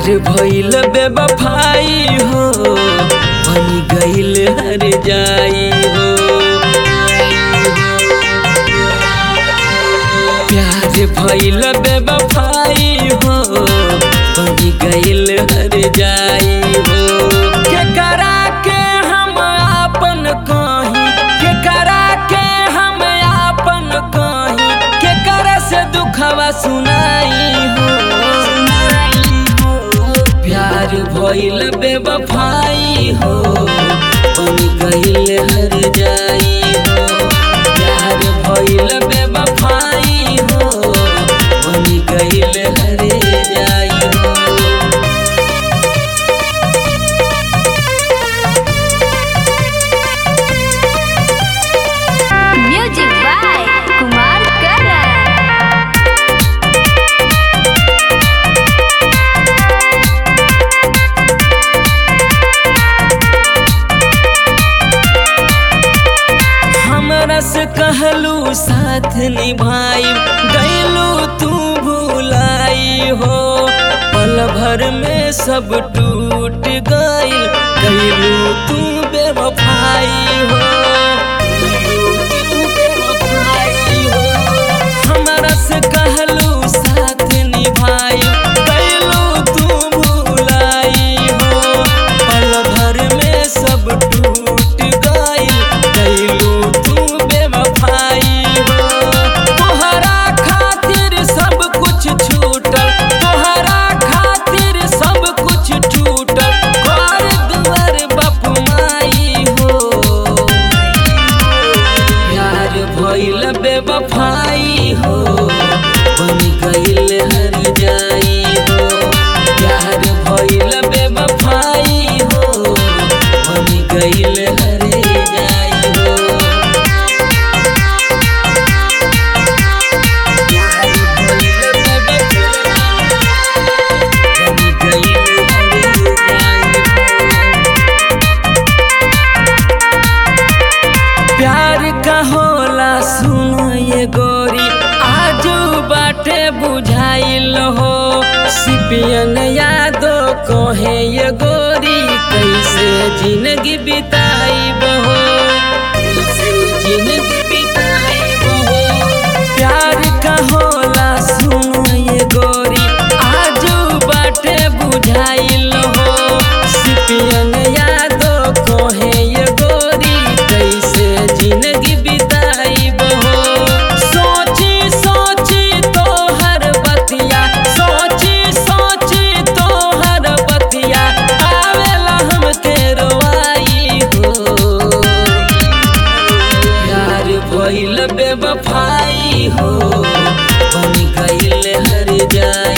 प्यार भइल बेवफाई हो बन गइल हर जाई हो प्यार भइल बेवफाई हो बन गइल हर जाई हो केकरा के हम आपन कही केकरा के हम आपन कही केकरा से दुखवा सुनाई हो प्यार भइल बेवफाई हो बन गइल हर जाई हो प्यार भइल बेवफाई हो बन गइल हर जाई हो म्यूजिक बाय कुमार करण हमरा से कहलू साथ निभाई गैलू तू भुलाई हो पल भर में सब टूट गइल गैलू तू बेवफाई हो गइलू तू बेवफाई हो। हमरा से कहलू साथ निभाई गैलू तू भुलाई हो पल भर में सब टूट गइल गइलू तू बेवफाई हो तोहरा खातिर सब कुछ छूटल तोहरा खातिर सब कुछ छूटल घर दुआर बाप माई हो प्यार भइल बेवफाई हो बन गइल हर जाई हो प्यार भइल बेवफाई हो बन गइल हर जाई हो प्यार भइल बेवफाई, बन गइल हर जाई हो। प्यार का होला सुनो ये गोरी आजू बाटे बुझाइल हो सिपियन यादो कहे ये गोरी कैसे जिंदगी बिताई हो कैसे जिंदगी बिताई हो प्यार का होला सुनो ये गोरी आजू बाटे बुझाइल हो सिपियन यादो कहे ये गोरी कैसे जिंदगी बिताई हो सोची सोची तो हर बतिया सोची सोची तो हर बतिया आवेला हमके रोवाई हो प्यार भइल बेवफाई हो बन गइल हर जाई